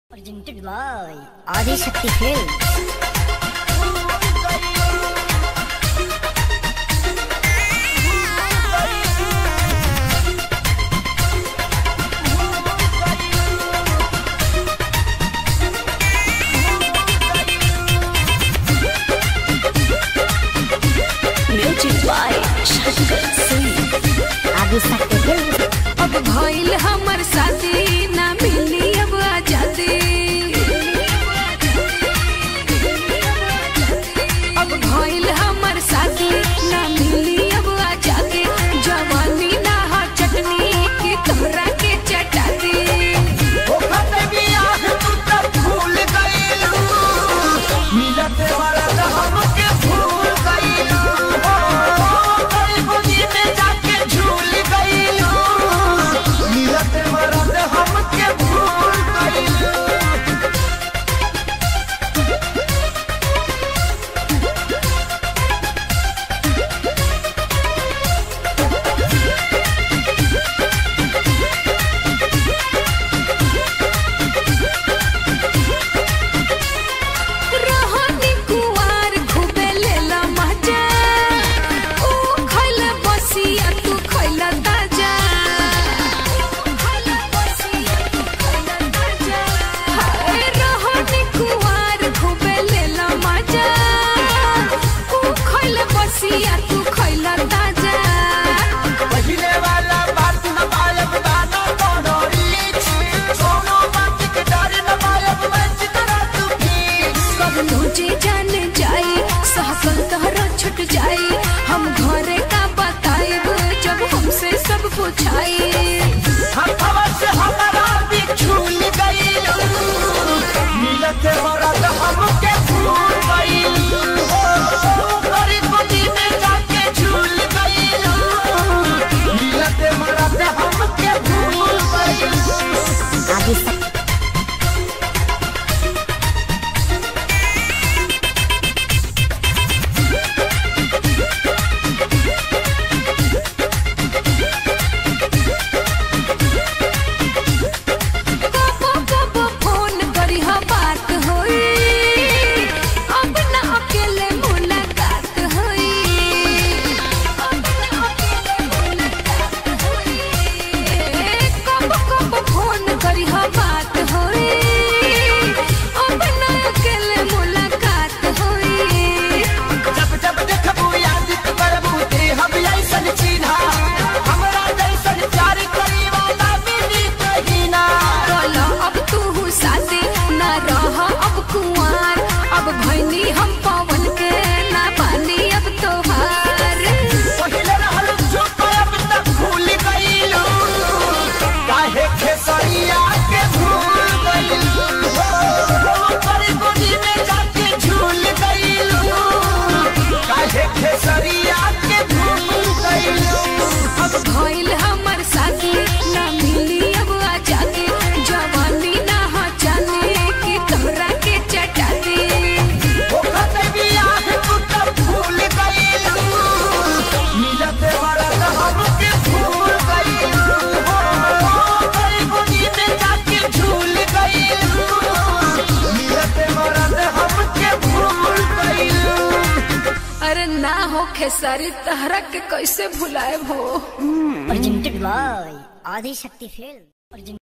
Presented by Adi Shakti Films. Music by Shankar Singh Adi Shakti Films. अब भइल हमर शादी ना मिली अब आजादी अब भइल हमर शादी ना मिली अब आजादी जवानी ना हा चटनी की तोहरा के चटाती रोहनी कुवार खूबे लेला मजा ऊ खइला बसिया तू खइला ताजा हाय रोहनी कुवार खूबे लेला मजा ऊ खइला बसिया तू खइला ताजा कब तुझे जान जाई सहकल तोहरा छुट जाई हम घरे का बताएब जब हमसे सब पूछाई हमके भूल गइल हो गरीब गोदी में जाके झूल गइल मिलते मरते हमके भूल गइल Adi Shakti. कबो कबो फोन करी हा बात होई अब ना अकेले मुलाकात होई अब ना अकेले मुलाकात होई कबो कबो फोन करी हा बात होई अब ना अकेले मुलाकात होई जब जब देखबू याद करबू ते हम ऐसन चिन्हा हमरा जैसन प्यार करी वाला मिली कहीं ना बोलो अब तू साथे ना रह अब कुंवार अब भैनी हम पवन के ना पानी अब तोहार पहिले रहल चुप अब तक भूल गइलू काहे खेसरिया के भूल गइलू गरीब गोदी में जाके झूल गइलू काहे खेसरिया के भूल गइलू अब भइल हमर साथी ना मिली अब आजादी जवानी ना हो जाने की तोहरा के चटाती ओखते बियाह तू तब भूल गइलू मिलते मरत हमके भूल गइलू गरीब गोदी में जाके झूल गइलू मिलते मरत हमके भूल गइलू अरे ना हो खेसारी तहरा के कैसे भुलाए हो Presented by Adi Shakti Films. Presented